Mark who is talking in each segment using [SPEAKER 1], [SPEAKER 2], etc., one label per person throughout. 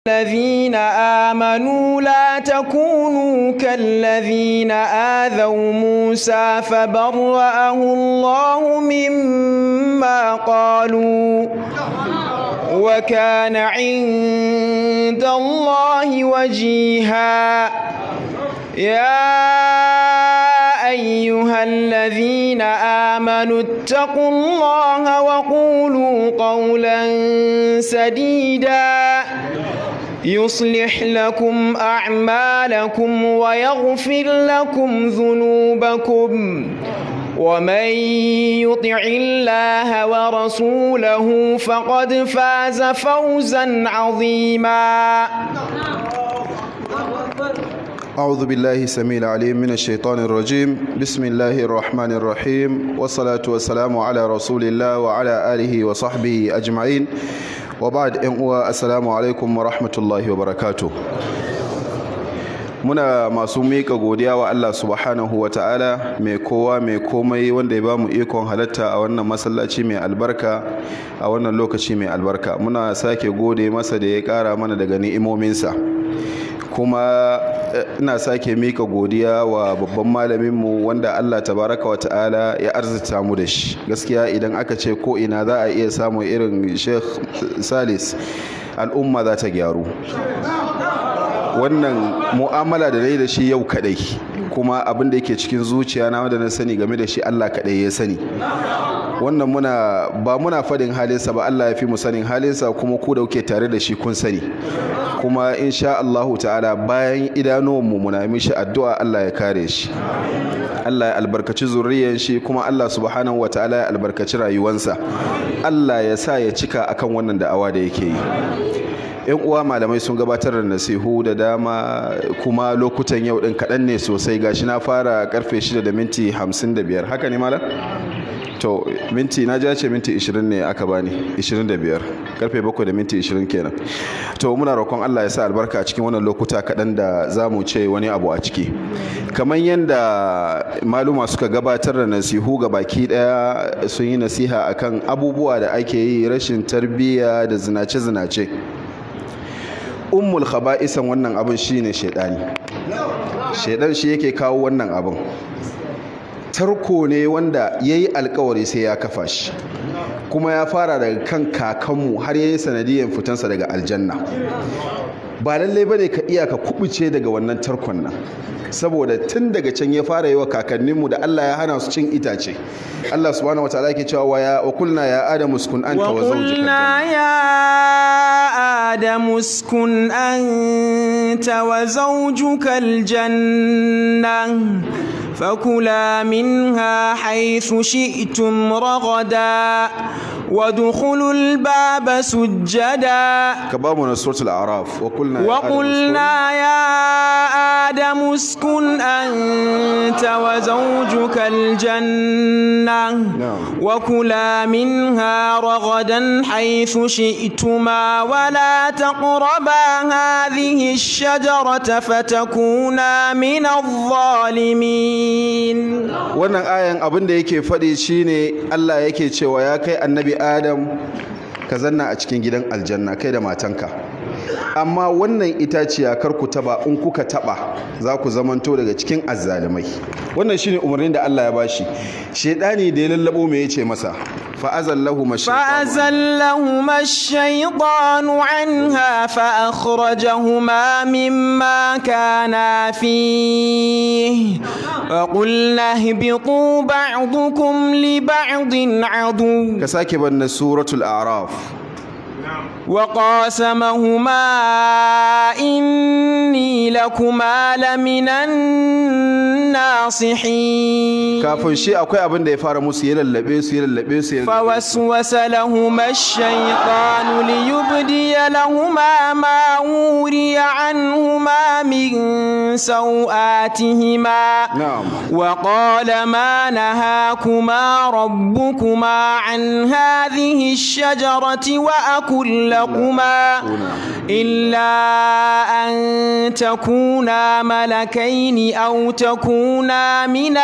[SPEAKER 1] الذين آمنوا لا تكونوا كالذين آذوا موسى فبرأه الله مما قالوا وكان عند الله وجيها يا أيها الذين آمنوا اتقوا الله وقولوا قولا سديدا يصلح لكم أعمالكم ويغفر لكم ذنوبكم ومن يطع الله ورسوله فقد فاز فوزا عظيما
[SPEAKER 2] أعوذ بالله السميع العليم من الشيطان الرجيم بسم الله الرحمن الرحيم والصلاة والسلام على رسول الله وعلى آله وصحبه أجمعين وبعد إن السلام عليكم ورحمة الله وبركاته muna masu miƙa godiya wa Allah subhanahu wa ta'ala mai kowa mai komai wanda ya bamu ikon halatta a wannan masallaci mai albarka a wannan lokaci mai albarka muna sake gode masa da ya ƙara mana daga ni'imominsa kuma ina sake mika godiya wa babban malaminmu wanda Allah tabaraka wa ta'ala ya arzita mu da shi gaskiya idan aka ce ko ina za a iya samun irin Sheikh Salis al'umma za ta gyaru wannan mu'amala da nayi da shi yau kadai kuma abin da yake cikin zuciya na wanda na sani game da shi Allah kadai ya sani wannan muna ba muna fadin halinsa ba Allah ya fi mu sanin halinsa kuma ku da kuke tare da shi kun sani kuma insha Allahu ta'ala bayan idanuwanmu muna mishi addu'a Allah ya kare shi Allah ya albarkaci zuriyar shi kuma Allah subhanahu wa ta'ala ya albarkaci rayuwansa Allah ya sa ya cika akan wannan da'awa da yake yi yan uwa malamai sun gabatar da nasihu da dama kuma lokutan yau din kaɗan ne sosai gashi na fara karfe 6 da minti 55 haka ne malam to minti na ja ce minti 20 ne aka bani 25 karfe 7 da minti 20 kenan to muna roƙon Allah ya sa albarka a cikin wannan lokuta kaɗan da za mu ce wani abu a ciki kamar yadda maluma suka gabatar da nasihu ga baki ɗaya sun yi nasiha akan abubuwa da ake yi rashin tarbiyya da zinace-zinace ummul khaba'isan wannan abin shine shaidani shaidan shi yake kawo wannan abin tarko ne wanda ya yi alkawari sai ya kafa shi kuma ya fara daga kan kakanmu har ya yi sanadiyyar fitansa daga aljanna ba lallai ba ne ka iya ka kubuce daga wannan tarkon nan saboda tun daga can ya fara yi wa kakanninmu da Allah ya hana su cin itace Allah subhanahu wa ta'ala ke cewa wa ya wa kulna ya adamu uskun anta wa zawjuka
[SPEAKER 1] ya adamu uskun anta wa zawjuka aljanna فكلا منها حيث شئتم رغدا وادخلوا الباب سجدا
[SPEAKER 2] كبابنا سورة الأعراف وقلنا يا
[SPEAKER 1] وقلنا يا آدم اسكن أنت وزوجك الجنة
[SPEAKER 2] نعم.
[SPEAKER 1] وكلا منها رغدا حيث شئتما ولا تقربا هذه الشجرة فتكونا من الظالمين
[SPEAKER 2] wannan ayan abin da yake faɗi shine Allah yake cewa ya kai annabi Adam ka zanna a cikin gidan aljanna kai da matanka amma wannan itaciya kar ku taba in kuka taba za ku zamanto daga cikin azzalimai wannan shine umarnin da Allah ya bashi shedani da ya lallabo me yace masa fa'azallahu
[SPEAKER 1] فأزلهما الشيطان عنها فأخرجهما مما كانا فيه وقلنا اهبطوا بعضكم لبعض عدو
[SPEAKER 2] ka sake banna suratul a'raf
[SPEAKER 1] وقاسمهما إني لكما لمن الناصحين
[SPEAKER 2] kafin shi akwai abin da ya fara musu ya lallabe su ya lallabe su ya lallabe su.
[SPEAKER 1] فوسوس لهما الشيطان ليبدي لهما ما وري عنهما من سوآتهما
[SPEAKER 2] na'am
[SPEAKER 1] وقال ما نهاكما ربكما عن هذه الشجرة وأكل لكما إلا أن تكونا ملكين أو تكونا من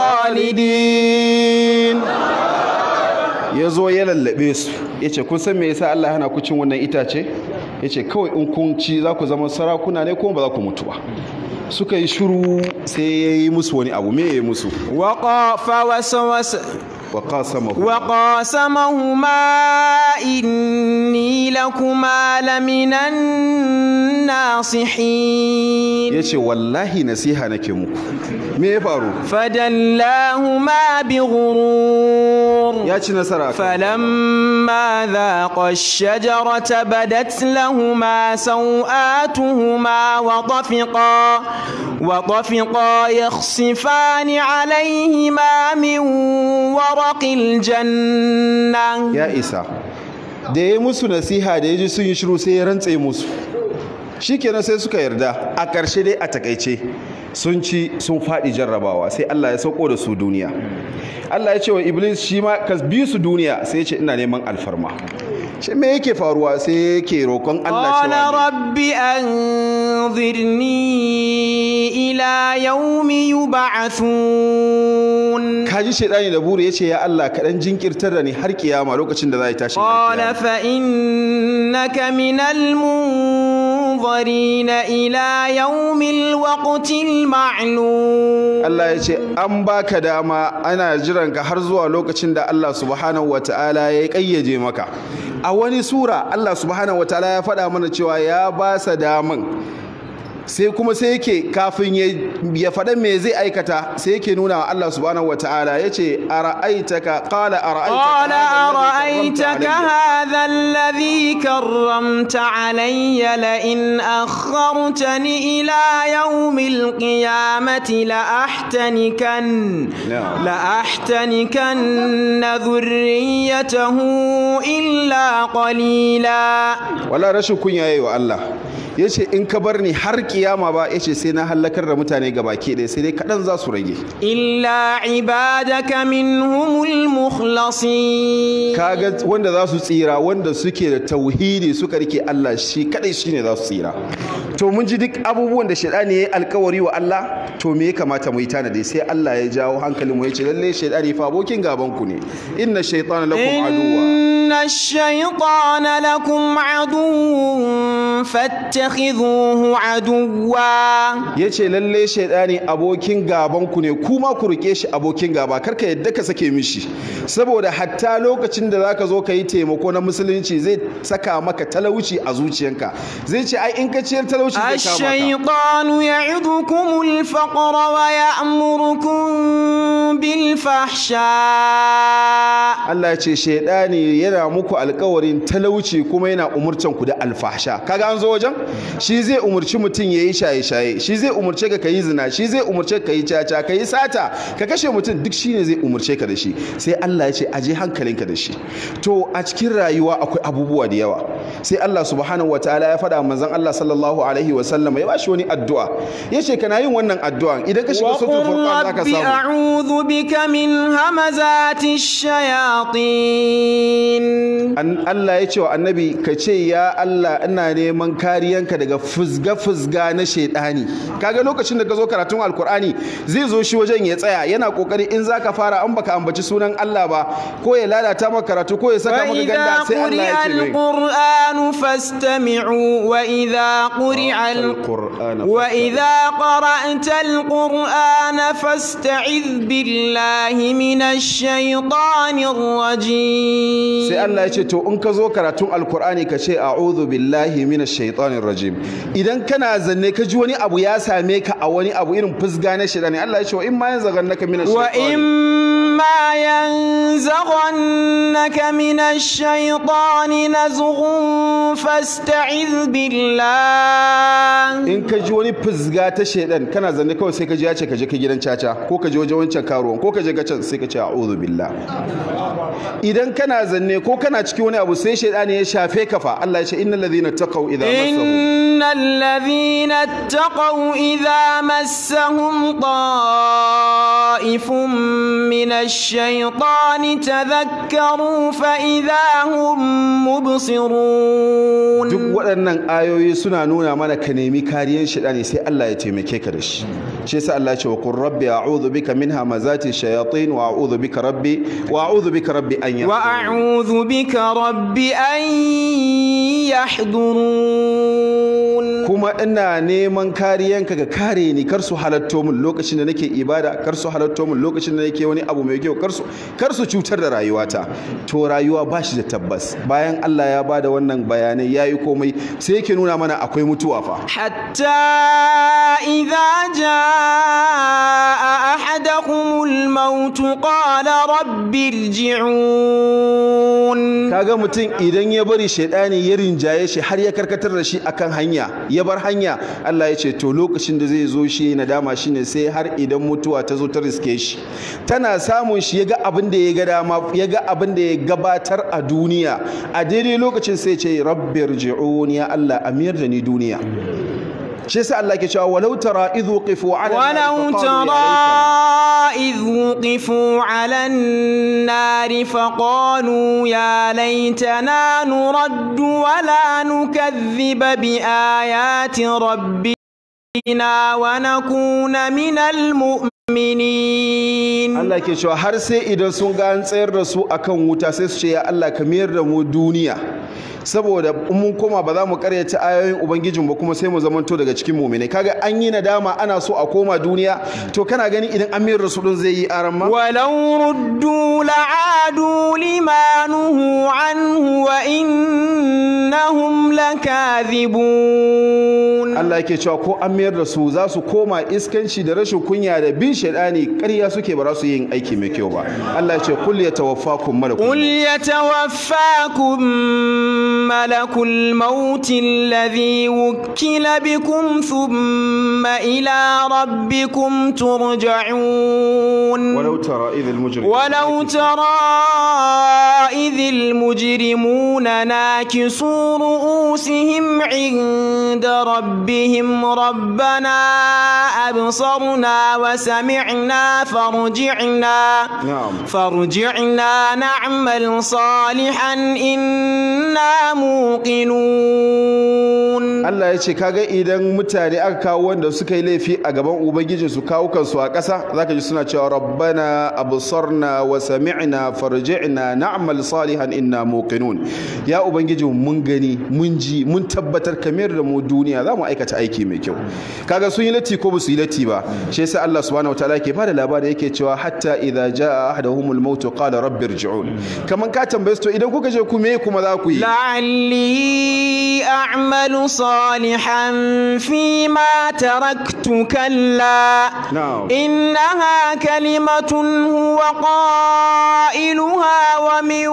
[SPEAKER 1] الخالدين
[SPEAKER 2] ya zo ya lallabe su ya ce kun san me yasa Allah hana ku cin wannan itace yace kawai in kun ci za ku zama sarakuna ne kuma ba za ku mutu ba suka yi shiru sai ya yi musu wani abu me ya yi musu
[SPEAKER 1] وقا فوسوس
[SPEAKER 2] wa qasamahu
[SPEAKER 1] وقاسمهما إني لكما لمن الناصحين
[SPEAKER 2] yace wallahi nasiha nake muku me ya faru
[SPEAKER 1] فدلاهما بغرور
[SPEAKER 2] ya ci nasara kan
[SPEAKER 1] فلما ذاقا الشجرة بدت لهما سوآتهما وطفقا وطفقا يخصفان عليهما من ورق الجنة
[SPEAKER 2] ya isa da ya yi musu nasiha da ya ji sun yi shiru sai ya rantse musu shikenan sai suka yarda a ƙarshe dai a takaice sun ci sun faɗi jarrabawa sai Allah ya sauko da su duniya Allah ya ce wa Iblis shi ma ka bi su duniya sai ya ce ina neman alfarma shi me yake faruwa sai yake roƙon Allah
[SPEAKER 1] قال
[SPEAKER 2] cewa
[SPEAKER 1] رب أنظرني إلى يوم يبعثون
[SPEAKER 2] kaji shaidani da buru ya ce ya Allah kaɗan jinkirtar da ni har kiyama lokacin da za a yi tashin
[SPEAKER 1] قال
[SPEAKER 2] alkiyama
[SPEAKER 1] فإنك من المنظرين إلى يوم الوقت المعلوم
[SPEAKER 2] Allah ya ce an baka dama ana jiran ka har zuwa lokacin da Allah subhanahu wataala ya kayyaje maka a wani sura Allah subhanahu wataala ya faɗa mana cewa ya ba sa daman sai kuma sai yake kafin ya ya faɗa me zai aikata sai yake nuna wa Allah subhanahu wataala ya ce ara'aitaka qala
[SPEAKER 1] قال
[SPEAKER 2] ara'aitaka
[SPEAKER 1] أرأيتك هذا الذي كرمت علي لئن أخرتني إلى يوم القيامة لأحتنكن
[SPEAKER 2] نعم.
[SPEAKER 1] لأحتنكن ذريته إلا قليلا
[SPEAKER 2] wala rashin kunya yayi wa Allah yace in ka bar ni har kiyama ba yace sai na halakar da mutane gabaki ɗaya sai dai kaɗan za su rage
[SPEAKER 1] إلا عبادك منهم المخلصين
[SPEAKER 2] kaga wanda za su tsira wanda suke da tauhidi suka rike Allah shi kadai shine za su tsira to mun ji duk abubuwan da shaidani yayi alkawari wa Allah to me ya kamata mu yi tanadi sai Allah ya jawo hankalin mu yace lalle shaidani fa abokin gaban ku ne inna shaytana lakum aduwa
[SPEAKER 1] إن الشيطان لكم عدو فاتخذوه عدوا
[SPEAKER 2] yace lalle shaidani abokin gaban ku ne kuma ku rike shi abokin gaba karka yadda ka sake mishi saboda hatta lokacin da zaka zo ka yi taimako na musulunci zai saka maka talauci a zuciyanka zai ce ai in ka ciyar talauci zai kama ka
[SPEAKER 1] الشيطان يعظكم الفقر ويأمركم بالفحشاء
[SPEAKER 2] Allah ya ce shaidani yana muku alkawarin talauci kuma yana umurcan ku da alfahsha kaga an zo wajen shi zai umurci mutum yayi shaye shaye shi zai umurce ka kayi zina shi zai umurce ka yi caca ka yi sata ka kashe mutum duk shine zai umurce ka da shi sai Allah ya ce aje hankalinka da shi to a cikin rayuwa akwai abubuwa da yawa sai Allah subhanahu wataala ya faɗa manzon Allah sallallahu alaihi wa sallam ya bashi wani addu'a yace kana yin wannan addu'a idan ka shiga suratul
[SPEAKER 1] وقل
[SPEAKER 2] furqan zaka
[SPEAKER 1] رب
[SPEAKER 2] samu
[SPEAKER 1] أعوذ بك من همزات الشياطين
[SPEAKER 2] An- Allah ya ce wa annabi ka ce ya Allah ina neman kariyanka daga fuzga-fuzga na shaidani kaga lokacin da ka zo karatun alkur'ani zai zo shi wajen ya tsaya yana kokari in zaka fara an baka ambaci sunan Allah ba ko ya lalata maka karatu ko ya saka maka
[SPEAKER 1] وإذا
[SPEAKER 2] ganda sai Allah
[SPEAKER 1] قرئ
[SPEAKER 2] ya ce mai
[SPEAKER 1] القرآن فاستمعوا وإذا قرئ ال...
[SPEAKER 2] القرآن
[SPEAKER 1] وإذا قرأت القرآن فاستعذ بالله من الشيطان الرجيم
[SPEAKER 2] sai Allah ya ce to in ka zo karatun alkur'ani ka ce a'udhu billahi minash shaitanir rajim idan kana zanne ka ji wani abu ya same ka a wani abu irin fusga na shaitani Allah ya ce wa in ma yanzaghannaka minash shaitani
[SPEAKER 1] وإما ينزغنك من الشيطان نزغ فاستعذ بالله
[SPEAKER 2] in ka ji wani fizga ta shaidan kana zanne kawai sai ka ji ya ce ka je ka gidan caca ko ka je wajen wancan karuwan ko ka je ga can sai ka ce a'udhu billah idan kana zanne ko kana cikin wani abu sai shaidani ya shafe ka fa Allah ya ce innal ladhina taqaw idza massahum
[SPEAKER 1] إن الذين اتقوا إذا مسهم طائف من الشيطان تذكروا فإذا هم مبصرون
[SPEAKER 2] duk waɗannan ayoyi suna nuna mana ka nemi kariyar shaɗani sai Allah ya taimake ka da shi shi yasa Allah ya ce wa qur rabbi a'udhu bika min hamazati shayatin wa a'udhu bika rabbi wa a'udhu bika rabbi an yahdurun
[SPEAKER 1] وأعوذ بك رب أن يحضرون
[SPEAKER 2] kuma ina neman kariyanka ga kare ni kar su halatto min lokacin da nake ibada kar su halatto min lokacin da nake wani abu mai kyau kar su kar su cutar da rayuwata to rayuwa ba shi da tabbas bayan Allah ya bada wannan bayanai yayi komai sai yake nuna mana akwai mutuwa fa
[SPEAKER 1] حتى إذا جاء أحدهم الموت قال رب ارجعون
[SPEAKER 2] kaga mutum idan ya bari shaidani ya rinjaye shi har ya karkatar da shi akan hanya ya bar hanya Allah ya ce to lokacin da zai zo shi nadama shine sai har idan mutuwa ta zo ta riske shi tana samun shi ya ga abin da ya ga dama ya ga abin da ya gabatar a duniya a daidai lokacin sai ce rabbi irji'un ya Allah amir da ni duniya shi yasa Allah ke cewa walau tara idhu qifu ala
[SPEAKER 1] ولو ترى إذ وقفوا على النار فقالوا يا ليتنا نرد ولا نكذب بآيات ربنا ونكون من المؤمنين
[SPEAKER 2] Allah ke cewa har sai idan sun ga an tsayar da su akan wuta sai su ce ya Allah ka mayar da mu duniya saboda in mun koma ba za mu karyata ayoyin ubangijin ba kuma sai mu zamanto daga cikin mu'minai kaga an yi nadama ana so a koma duniya to kana gani idan an mayar da su din zai yi aran ma
[SPEAKER 1] ولو ردوا لعادوا لما نهوا عنه وإنهم لكاذبون
[SPEAKER 2] Allah yake cewa ko an mayar da su za su koma iskanci da rashin kunya da bin shaidani ƙarya suke ba za su yin aiki mai kyau ba Allah ya ce kul yatawaffakum malakul
[SPEAKER 1] قل يتوفاكم ملك الموت الذي وكل بكم ثم إلى ربكم ترجعون
[SPEAKER 2] ولو ترى إذ المجرمون
[SPEAKER 1] ولو ترى إذ المجرمون ناكسوا رؤوسهم عند ربهم ربنا أبصرنا وسمعنا فارجعنا
[SPEAKER 2] نعم
[SPEAKER 1] فارجعنا نعمل صالحا إنا موقنون
[SPEAKER 2] Allah ya ce kaga idan mutane aka kawo wanda suka yi laifi a gaban ubangijin su kawo kansu a ƙasa zaka ji suna cewa rabbana absarna wa sami'na farji'na na'mal salihan inna muqinun ya ubangiji mun gani mun ji mun tabbatar kamar da mu duniya za mu aikata aiki mai kyau kaga sun yi latti ko ba su yi latti ba shi yasa Allah subhanahu wataala yake bada labari yake cewa hatta idza jaa ahaduhumul maut qala rabbi irji'un kaman ka tambaye su to idan kuka je ku me kuma za ku yi
[SPEAKER 1] لعلي أعمل صالحا فيما تركت كلا
[SPEAKER 2] na'am
[SPEAKER 1] إنها كلمة هو قائلها ومن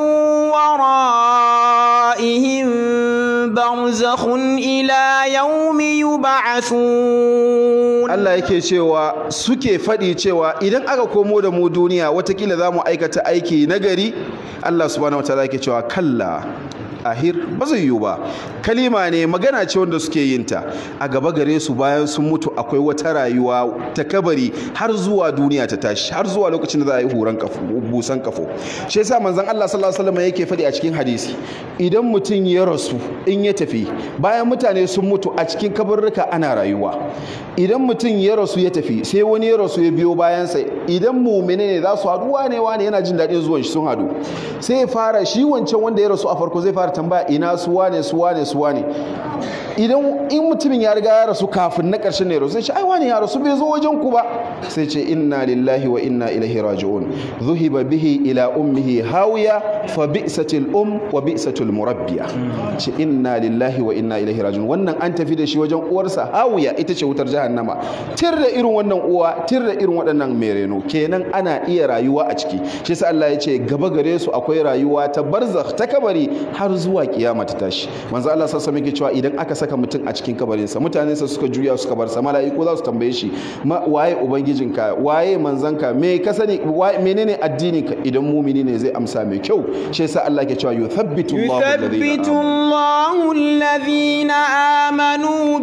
[SPEAKER 1] ورائهم برزخ إلى يوم يبعثون
[SPEAKER 2] Allah yake cewa suke faɗi cewa idan aka komo da mu duniya watakila za mu aikata aiki nagari Allah subhanahu wataala yake cewa kalla ahir ba zai yiwu ba kalima ne magana ce wanda suke yin ta a gaba gare su bayan sun mutu akwai wata rayuwa ta kabari har zuwa duniya ta tashi har zuwa lokacin da za a yi huran kafo busan kafo shi yasa manzon Allah sallallahu alaihi wasallam yake faɗi a cikin hadisi idan mutum ya rasu in ya tafi bayan mutane sun mutu a cikin kabarruka ana rayuwa idan mutum ya rasu ya tafi sai wani ya rasu ya biyo bayansa idan mumine ne za su haɗu wane wane yana jin daɗin zuwan shi sun haɗu sai ya fara shi wancan wanda ya rasu a farko zai fara tambaya ina su wane su wane su wane idan in mutumin ya riga ya rasu kafin na ƙarshen ne rasu sai ce ai wani ya rasu bai zo wajen ku ba sai ce inna lillahi wa inna ilaihi raji'un zuhiba bihi ila ummihi hawiya fa bi'satil um wa bi'satul murabbiya ce inna lillahi wa inna ilaihi raji'un wannan an tafi da shi wajen uwarsa hawiya ita ce wutar jahannama tir da irin wannan uwa tir da irin waɗannan mereno kenan ana iya rayuwa a ciki shi yasa Allah ya ce gaba gare su akwai rayuwa ta barzakh ta kabari har zuwa kiyama ta tashi manzo Allah sassa yake cewa idan aka saka mutum a cikin kabarinsa mutanensa suka juya suka bar sa mala'iku za su tambaye shi waye ubangijinka waye manzanka me ka sani menene addininka idan mumini ne zai amsa mai kyau shi yasa Allah ke cewa yuthabbitu Allahu
[SPEAKER 1] يثبت الله الذين آمنوا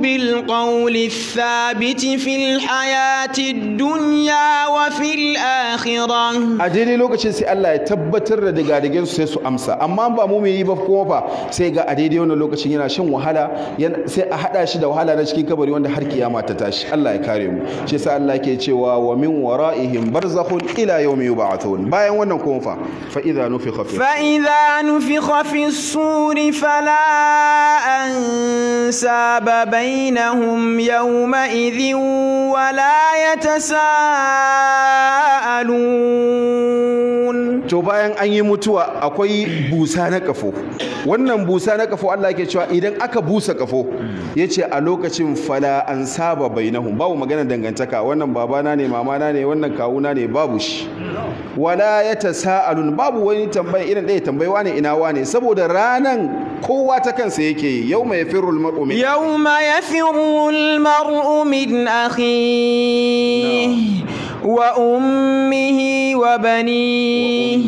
[SPEAKER 1] بالقول الثابت في الحياة الدنيا وفي الآخرة
[SPEAKER 2] a daidai lokacin sai Allah ya tabbatar da digadigen su sai su amsa amma ba mu yi ba kuma fa sai ga a daidai wannan lokacin yana shan wahala yana- sai a hada shi da wahala na cikin kabari wanda har kiyama ta tashi Allah ya kare mu shi yasa Allah ke cewa wa min wara'ihim barzakhun ila yawmi yub'athun bayan wannan kuma fa fa idza nufikha fi
[SPEAKER 1] فإذا نفخ في الصور فلا أنساب بينهم يومئذ ولا يتساءلون
[SPEAKER 2] to bayan an yi mutuwa akwai busa na kafo wannan busa na kafo Allah ke cewa idan aka busa kafo yace a lokacin fala an saba bainahum babu magana dangantaka wannan babana ne mamana ne wannan kawuna ne babu shi wala yatasaalun babu wani tambaya irin ɗaya tambayewa ne ina wane saboda ranan kowa ta kansa yake yau mai firul mar'u min
[SPEAKER 1] يوم يفر المرء من أخيه وأمه وبنيه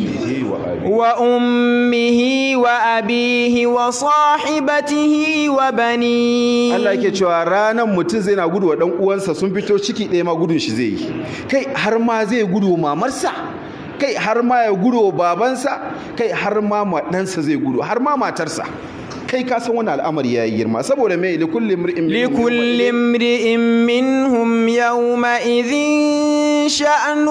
[SPEAKER 1] وأمه وأبيه وصاحبته وبنيه
[SPEAKER 2] Allah yake cewa ranan mutum zai na gudu wa dan uwansa sun fito ciki ɗaya ma gudun shi zai yi kai har ma zai gudu wa mamarsa kai har ma ya gudu wa babansa kai har ma ma ɗansa zai gudu har ma matarsa kai ka san wannan al'amari ya yi girma saboda mai likulli imri'in minhum
[SPEAKER 1] لكل امرئ منهم يومئذ شأن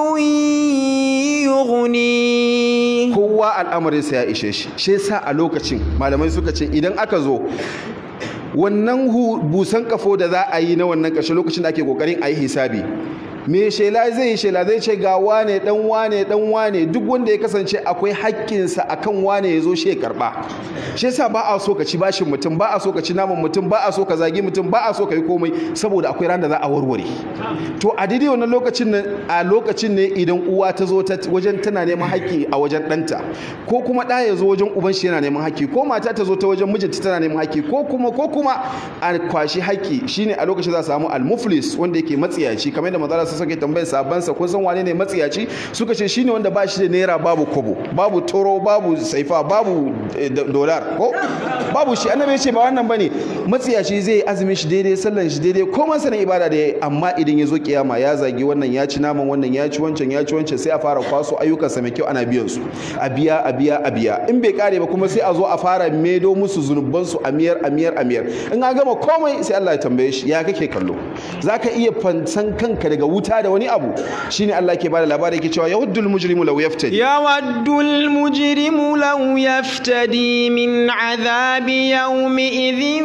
[SPEAKER 1] يغنيه
[SPEAKER 2] kowa al'amarinsa ya ishe shi shi yasa a lokacin malamai suka ce idan aka zo wannan hu- busan kafo da za a yi na wannan ƙarshe lokacin da ake kokarin a yi hisabi me shela zai yi shela zai ce ga wane dan wane dan wane duk wanda ya kasance akwai haƙƙinsa akan wane ya zo shi ya karɓa shi yasa ba a so ka ci bashin mutum ba a so ka ci naman mutum ba a so ka zagi mutum ba a so ka yi komai saboda akwai ran da za a warware to a daidai wannan lokacin nan a lokacin ne idan uwa ta zo ta wajen tana neman haƙƙi a wajen ɗanta ko kuma ɗa ya zo wajen uban shi yana neman haƙƙi ko mata ta zo ta wajen mijinta tana neman haƙƙi ko kuma ko kuma a kwashi haƙƙi shine a lokacin za a samu almuflis wanda yake matsiyaci kamar yadda manzara sa suke tambayar sahabban sa kun san wane ne matsiyaci suka ce shine wanda ba shi da naira babu kobo babu toro babu saifa babu eh, do- dolar ko babu shi annabi ya ce ba wannan bane matsiyaci zai azumin shi daidai sallan shi daidai komai sanin ibada da yayi amma idan ya zo kiyama ya zagi wannan ya ci naman wannan ya ci wancan ya ci wancan sai a fara kwaso ayyukansa mai kyau ana biyan su a biya a biya a biya in bai kare ba kuma sai a zo a fara medo musu zunuban su a miyar a miyar a miyar in an gama komai sai Allah ya tambaye shi ya kake kallo zaka iya fansan kanka daga wuta da wani abu shine Allah ke bada labari yake cewa yawaddul mujrimu law yaftadi
[SPEAKER 1] يود المجرم لو يفتدي من عذاب يومئذ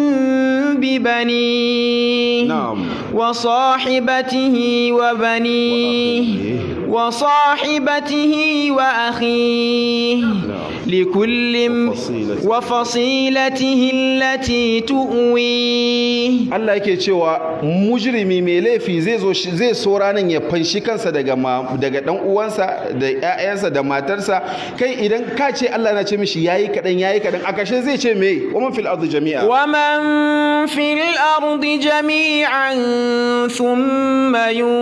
[SPEAKER 1] ببنيه
[SPEAKER 2] نعم.
[SPEAKER 1] وصاحبته وبنيه وصاحبته وأخيه لكل
[SPEAKER 2] وفصيلته.
[SPEAKER 1] وفصيلته التي تؤويه
[SPEAKER 2] Allah yake cewa mujrimi mai laifi zai zo shi- zai so ranan ya fanshi kansa daga ma, daga dan uwansa da ƴaƴansa da matarsa kai idan ka ce Allah na ce mishi yayi kadan yayi kadan a kashe zai ce me wa man fil ardi jami'a
[SPEAKER 1] ومن في الأرض جميعا ثم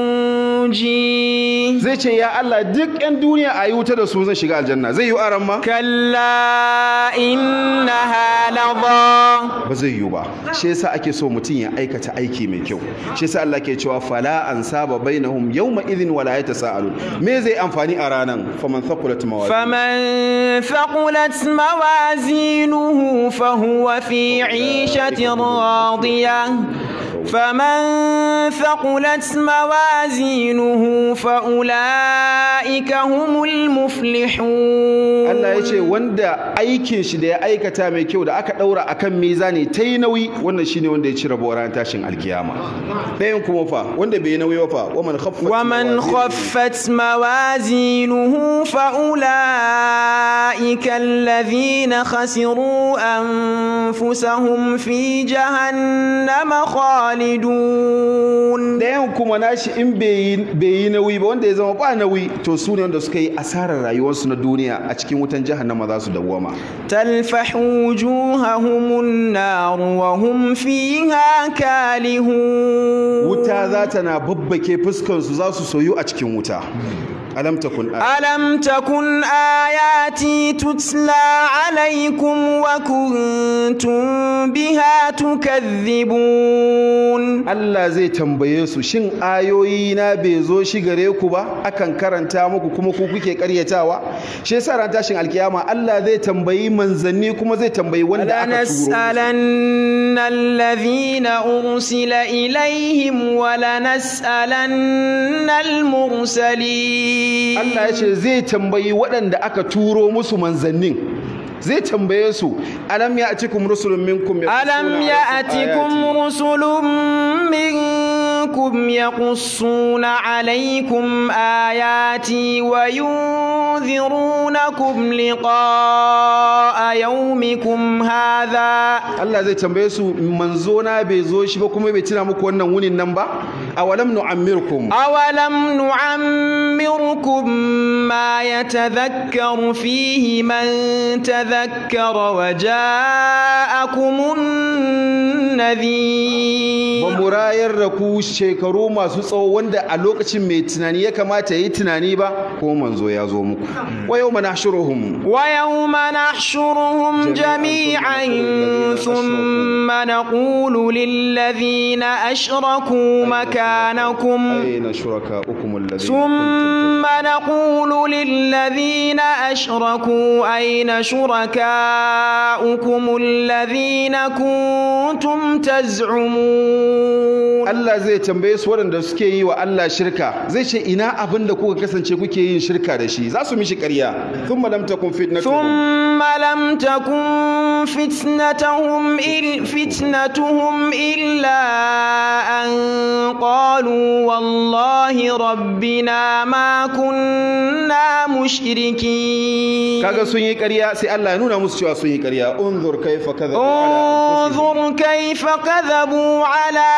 [SPEAKER 1] ينجيه
[SPEAKER 2] zai ce ya Allah duk ƴan duniya a yi wuta da su zan shiga aljanna zai yi aran ma
[SPEAKER 1] كلا إنها لظى
[SPEAKER 2] ba zai yi ba shi yasa ake so mutum ya aikata aiki mai kyau shi yasa Allah ke cewa fala an saba bainahum yawma idhin wala yatasaalun me zai amfani a ranan faman thaqulat mawazin
[SPEAKER 1] فمن ثقلت موازينه فهو في عيشة راضية فمن ثقلت موازينه فأولئك هم المفلحون
[SPEAKER 2] Allah ya ce wanda aikin shi da ya aikata mai kyau da aka daura akan mizani ta yi nauyi wannan shine wanda ya ci rabo ranar tashin alkiyama ɗayan kuma fa wanda bai yi nauyi ba fa waman khaffat
[SPEAKER 1] ومن
[SPEAKER 2] mawazin-
[SPEAKER 1] خفت موازينه فأولئك الذين خسروا أنفسهم في جهنم خالدون
[SPEAKER 2] ɗayan kuma nashi in bai yi- bai yi nauyi ba wanda ya zama ba nauyi to su ne wanda suka yi asarar rayuwarsu na duniya a cikin wutan jahannama za su dawwama
[SPEAKER 1] تلفح وجوههم النار وهم فيها كالهون
[SPEAKER 2] wuta za ta na babbake fuskansu za su soyu a cikin wuta alam takun
[SPEAKER 1] ألم تكن آياتي تتلى عليكم وكنتم بها تكذبون
[SPEAKER 2] Allah zai tambaye su shin ayoyi na bai zo shi gare ku ba akan karanta muku kuma ku kuke karyatawa shi yasa ran tashin alkiyama Allah zai tambayi manzanni kuma zai tambayi wanda aka turo musu.
[SPEAKER 1] لنسألن الذين أرسل إليهم ولنسألن المرسلين
[SPEAKER 2] Allah ya ce zai tambayi waɗanda aka turo musu manzannin zai tambaye su alam ya atikum rusulun minkum
[SPEAKER 1] ألم يأتكم رسل منكم يقصون عليكم آياتي وينذرونكم لقاء يومكم هذا
[SPEAKER 2] Allah zai tambaye su manzo na bai zo shi ba kuma bai tuna muku wannan wunin nan ba awalam nu'ammirkum
[SPEAKER 1] أولم نعمركم ما يتذكر فيه من تذكر وجاءكم النذير
[SPEAKER 2] ba mu rayar da ku shekaru masu tsawo wanda a lokacin mai tunani ya kamata ya yi tunani ba ko manzo ya zo muku wa yau mana shuruhum
[SPEAKER 1] ويوم نحشرهم جميعا ثم نقول للذين أشركوا مكانكم
[SPEAKER 2] aina shuraka ukum alladhina
[SPEAKER 1] ثم نقول للذين أشركوا أين شركاؤكم الذين كنتم تزعمون
[SPEAKER 2] Allah zai tambaye su waɗanda suke yi wa Allah shirka zai ce ina abin da kuka kasance kuke yin shirka da shi za su mishi ƙarya thumma lam takun fitnatuhum
[SPEAKER 1] ثم لم تكن فتنتهم إل فتنتهم إلا أن قالوا والله ربنا ما كنا مشركين
[SPEAKER 2] kaga sun yi ƙarya sai Allah ya nuna musu cewa sun yi ƙarya unzur kaifa kadhabu ala anfusihim
[SPEAKER 1] انظر كيف كذبوا على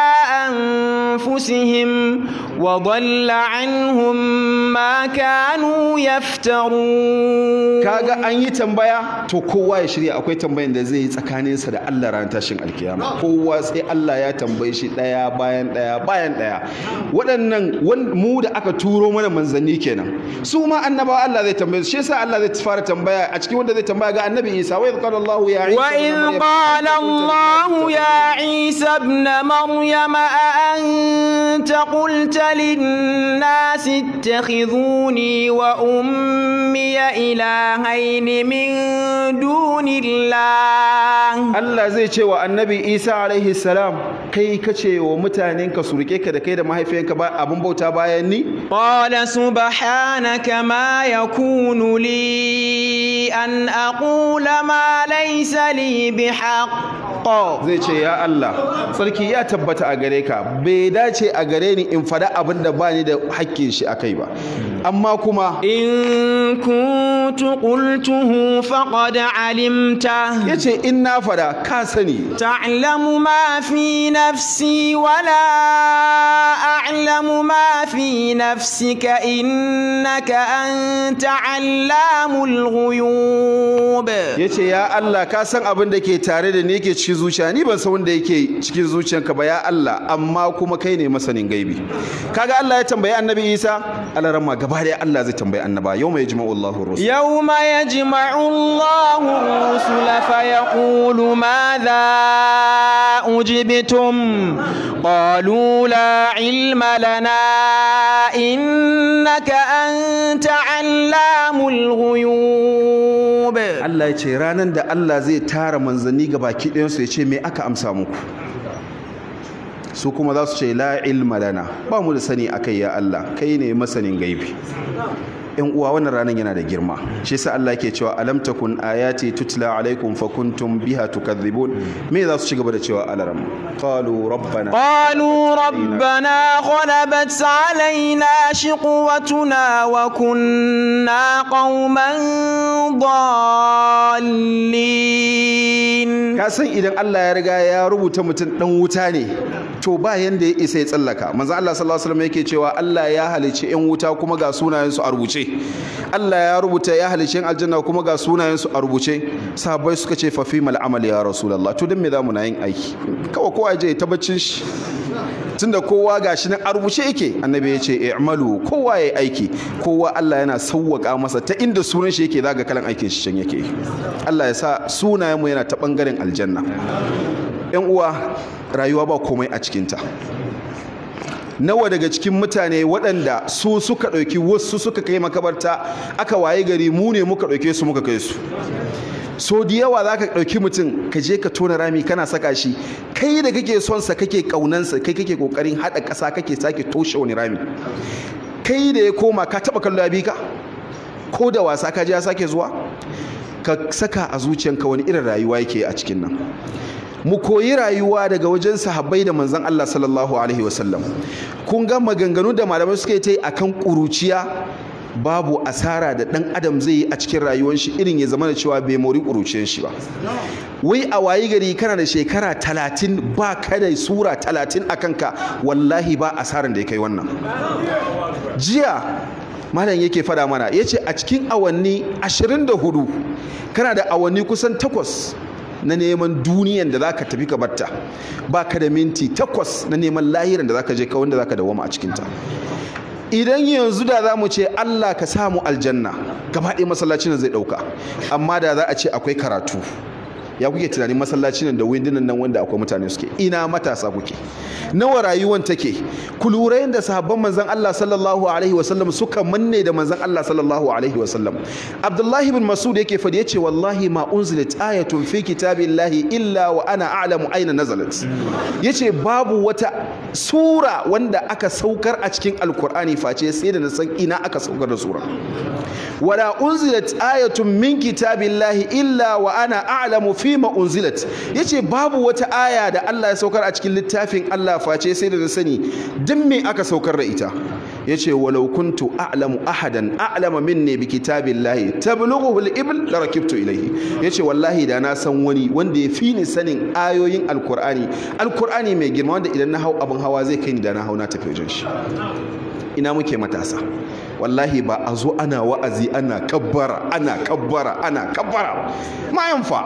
[SPEAKER 1] أنفسهم وضل عنهم ما كانوا يفترون
[SPEAKER 2] kaga an yi tambaya to kowa ya shirya akwai tambayan da zai yi tsakaninsa da Allah ran tashin alkiyama kowa sai Allah ya tambaye shi daya bayan daya bayan daya waɗannan wan- mu da aka turo mana manzanni kenan su ma annabawa Allah zai tambaye su shi yasa Allah zai fara tambaya a cikin wanda zai tambaya ga annabi Isa wa idh qala Allah ya Isa
[SPEAKER 1] وإذ قال الله يا عيسى ابن مريم أأنت قلت للناس اتخذوني وأمي إلهين من دون الله
[SPEAKER 2] Allah zai ce wa annabi Isa alaihi salam kai kace wa mutanenka su rike ka da kai da mahaifiyanka ba abin bauta bayan ni
[SPEAKER 1] قال سبحانك ما يكون لي أن أقول ما ليس لي بحق
[SPEAKER 2] zai ce ya Allah sarki ya tabbata a gare ka bai dace a gare ni in fada abin da ba ni da hakkin shi a kai ba amma kuma
[SPEAKER 1] إن كنت قلته فقد علمته
[SPEAKER 2] ya ce in na fada ka sani
[SPEAKER 1] تعلم ما في نفسي ولا أعلم ما في نفسك إنك أنت علام الغيوب
[SPEAKER 2] ya ce ya Allah ka san abin da ke tare da ni yake cikin zuciya ni ban san wanda yake cikin zuciyanka ba ya Allah amma kuma kai ne masanin gaibi kaga Allah ya tambayi annabi Isa alarama gaba da Allah zai tambayi annaba yau mai jima'u Allahu rusul
[SPEAKER 1] يوم يجمع الله الرسل فيقول ماذا أجبتم قالوا لا علم لنا إنك أنت علام الغيوب
[SPEAKER 2] Allah ya ce ranar da Allah zai tara manzanni ga baki ɗayansu ya ce me aka amsa muku su kuma za su ce la ilma lana ba mu da sani akai ya Allah kai ne masanin gaibi yan uwa wannan ranar yana da girma shi yasa Allah ke cewa alam takun ayati tutla alaikum fakuntum biha tukadhibun me za su ci gaba da cewa alaram qalu rabbana
[SPEAKER 1] قالوا ربنا غلبت علينا شقوتنا وكنا قوما ضالين
[SPEAKER 2] ka san idan Allah ya riga ya rubuta mutum dan wuta ne to ba yanda ya isa ya tsallaka manzo Allah sallallahu alaihi wasallam yake cewa Allah ya halice yan wuta kuma ga sunayen su a rubuce Allah ya rubuta ya halice yan aljanna kuma ga sunayen su a rubuce sahabbai suka ce fa fi mal amal ya rasulullah to dan me zamu na yin aiki kawai kowa je ta baccin shi tunda kowa gashi nan a rubuce yake annabi ya ce i'malu kowa yayi aiki kowa Allah yana sauwaka masa ta inda sunan shi yake zaga kalan aikin shi can yake Allah ya sa sunayen mu yana ta bangaren aljanna yan uwa rayuwa ba komai a cikinta nawa daga cikin mutane waɗanda su suka ɗauki wasu suka kai makabarta aka waye gari mu ne muka ɗauke su muka kai su so da yawa za ka ɗauki mutum ka je ka tona rami kana saka shi kai da kake son sa kake ƙaunansa kai kake ƙoƙarin haɗa ƙasa kake sake toshe wani rami kai da ya koma ka taɓa kallo ya bi ka ko da wasa ka je ya sake zuwa ka saka a zuciyanka wani irin rayuwa yake a cikin nan mu koyi rayuwa daga wajen sahabbai da manzon Allah sallallahu alaihi wasallam kun ga maganganu da malamai suka yi ta yi akan ƙuruciya babu asara da ɗan adam zai yi a cikin rayuwar shi irin ya zama da cewa bai mori ƙuruciyar shi ba wai a wayi gari kana da shekara talatin ba ka da sura talatin a kanka wallahi ba asaran da ya kai wannan jiya malam yake fada mana ya ce a cikin awanni 24 kana da awanni kusan takwas na neman duniyan da zaka tafi ka batta ba ka da minti takwas na neman lahiran da zaka je ka wanda zaka dawama a cikinta idan yanzu da za mu ce Allah ka samu aljanna gaba ɗaya masallacin zai ɗauka amma da za a ce akwai karatu ya kuke tunanin masallacin nan da windunan nan wanda akwai mutane suke ina matasa kuke nawa rayuwan take ku lura yadda sahabban manzon Allah sallallahu alaihi wasallam suka manne da manzon Allah sallallahu alaihi wasallam Abdullahi ibn Mas'ud yake fadi yace wallahi ma unzilat ayatun fi kitabillahi illa wa ana a'lamu aina nazalat yace babu wata sura wanda aka saukar a cikin alkur'ani face sai da na san ina aka saukar da sura wala unzilat ayatun min kitabillahi illa wa ana a'lamu fima unzilat yace babu wata aya da Allah ya saukar a cikin littafin Allah face sai da na sani duk me aka saukar da ita yace walau kuntu a'lamu ahadan a'lama minni bi kitabillahi tablughu al-ibl la rakibtu ilayhi yace wallahi da na san wani wanda ya fi ni sanin ayoyin alkur'ani alkur'ani mai girma wanda idan na hau abin hawa zai kai ni da na hau na tafi wajen shi ina muke matasa wallahi ba a zo ana wa'azi ana kabbara ana kabbara ana kabbara ma yanfa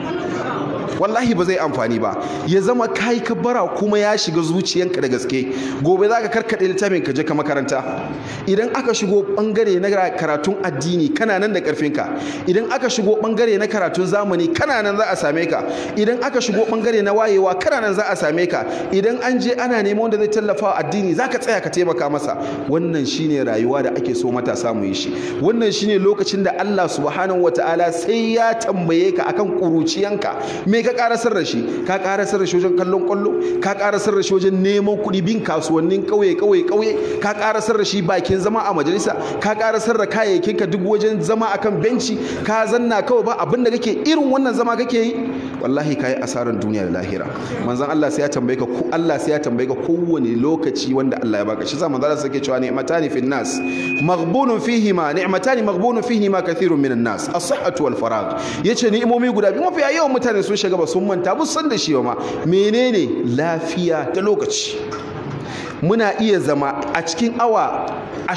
[SPEAKER 2] wallahi ba zai amfani ba ya zama kai kabbara kuma ya shiga zuciyanka da gaske gobe za ka karkaɗe littafin ka je ka makaranta idan aka shigo bangare na karatun addini kana nan da karfinka idan aka shigo bangare na karatun zamani kana nan za a same ka idan aka shigo bangare na wayewa kana nan za a same ka idan an je ana neman wanda zai tallafa wa addini za ka tsaya ka taimaka masa wannan shine rayuwa da ake so matasa mu yi shi wannan shine lokacin da Allah subhanahu wataala sai ya tambaye ka akan kuruciyanka me ka karasar da shi ka karasar da shi wajen kallon kwallo ka karasar da shi wajen neman kuɗi bin kasuwannin kauye kauye kauye ka karasar da shi bakin zama a majalisa ka karasar da kayayyakin ka duk wajen zama akan benci ka zanna kawai ba abin da kake irin wannan zama kake yi wallahi kai asaran duniya da lahira manzon Allah sai ya tambaye ka Allah sai ya tambaye ka kowane lokaci wanda Allah ya baka shi sa manzon Allah sai cewa ni'matani fin nas maghbunun fihima ni'matani maghbunun fihima kathirun minan nas as-sihhatu wal faragh yace ni'imomi guda biyu mafiya yawan mutane sun shiga ba sun manta ba san da shi ba ma menene lafiya ta lokaci muna iya zama a cikin awa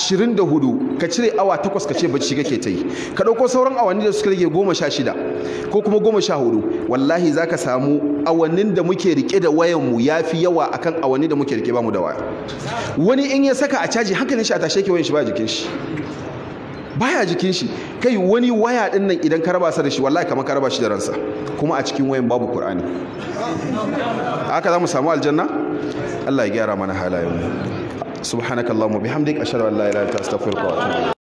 [SPEAKER 2] 24 ka cire awa 8 ka ce bacci kake ta yi ka ɗauko sauran awanni da suka rage 16 ko kuma 14 wallahi za ka samu awannin da muke rike da wayanmu ya fi yawa akan awanni da muke rike ba mu da waya wani in ya saka a caji hankalin shi a tashe ke wayan shi ba jikin shi baya jikin shi kai wani waya din nan idan ka raba sa da shi wallahi kamar ka raba shi da ransa kuma a cikin wayan babu qur'ani haka za mu samu aljanna Allah ya gyara mana halayen mu subhanakallahumma bihamdik ashhadu an la ilaha illa anta astaghfiruka wa atubu